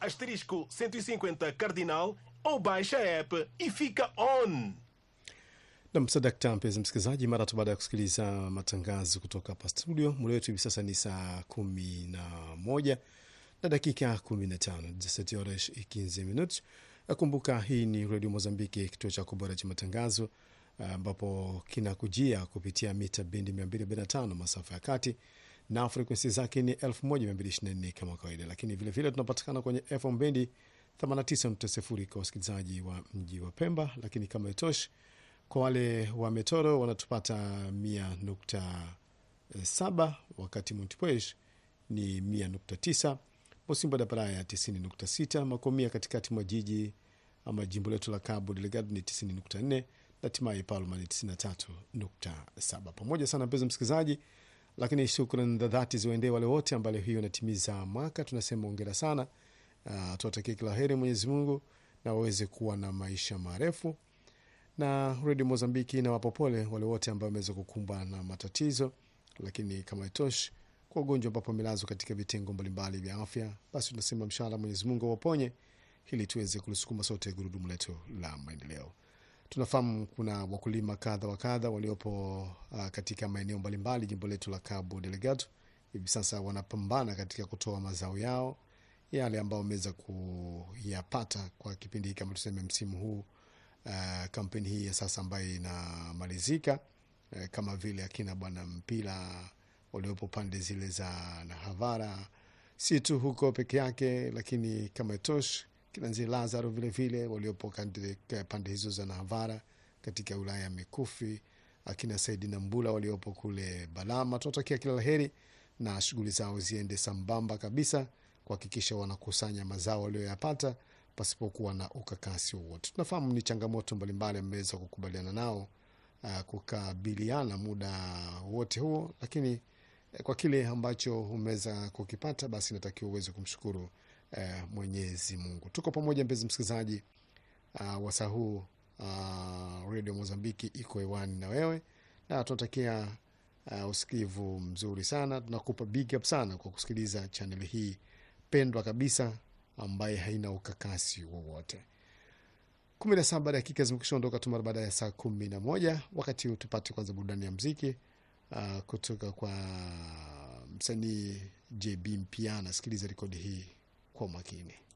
asterisco 150 cardinal ou baixa a app e fica on. Nam sadakta, mpenzi msikilizaji, mara tu baada ya kusikiliza matangazo kutoka hapa studio, muda wetu hivi sasa ni saa kumi na moja na dakika kumi na tano dix-sept horas e quinze minutos. Kumbuka hii ni redio Mozambiki, kituo cha kubora cha matangazo ambapo kinakujia kupitia mita bendi 245 masafa ya kati na frekwensi zake ni 1224 kama kawaida, lakini vilevile tunapatikana kwenye FM bendi 89.0 kwa wasikilizaji wa mji wa Pemba, lakini kama itoshi kwa wale wa Metoro wanatupata 100.7 wakati Montepuez ni 100.9 Mosimbo da Praia 90.6 Makomia katikati mwa jiji ama jimbo letu la Cabo Delgado ni 90.4 na hatimaye Palma ni 93.7. Pamoja sana mpenzi msikilizaji, lakini shukran za dhati ziwaendee wale wote ambao hiyo inatimiza mwaka, tunasema ongera sana. Uh, tuwatakie kila heri Mwenyezi Mungu na waweze kuwa na maisha marefu na redio Mozambiki na wapopole wale wote ambao wameweza kukumbwa na matatizo, lakini kama itoshi kwa ugonjwa ambapo amelazwa katika vitengo mbalimbali vya afya, basi tunasema mshala Mwenyezi Mungu awaponye ili tuweze kulisukuma sote gurudumu letu la maendeleo. Tunafahamu kuna wakulima kadha wa kadha waliopo uh, katika maeneo mbalimbali jimbo letu la Cabo Delgado. Hivi sasa wanapambana katika kutoa mazao yao yale ambayo wameweza kuyapata kwa kipindi hiki kama tuseme msimu huu uh, kampeni hii ya sasa ambayo inamalizika uh, kama vile akina bwana mpira waliopo pande zile za Nahavara, si tu huko peke yake, lakini kama itosh kinanzi Lazaro vilevile waliopo pande hizo za Nahavara katika wilaya ya Mikufi, akina Saidi na Mbula waliopo kule Balama. Tunatakia kila laheri na shughuli zao ziende sambamba kabisa kuhakikisha wanakusanya mazao walioyapata pasipokuwa na ukakasi wowote. Tunafahamu ni changamoto mbalimbali ameweza kukubaliana nao uh, kukabiliana muda wote huo, lakini uh, kwa kile ambacho umeweza kukipata, basi natakiwa uweze kumshukuru uh, Mwenyezi Mungu. Tuko pamoja mpenzi msikilizaji, uh, wasaa huu uh, redio Mozambiki iko hewani na wewe, na tunatakia uh, usikivu mzuri sana. Tunakupa big up sana kwa kusikiliza chaneli hii pendwa kabisa ambaye haina ukakasi wowote. kumi na saba dakika zimekisha ondoka tu mara baada ya saa kumi na moja. Wakati huu tupate kwanza burudani ya mziki uh, kutoka kwa msanii JB Mpiana. Sikiliza rekodi hii kwa makini.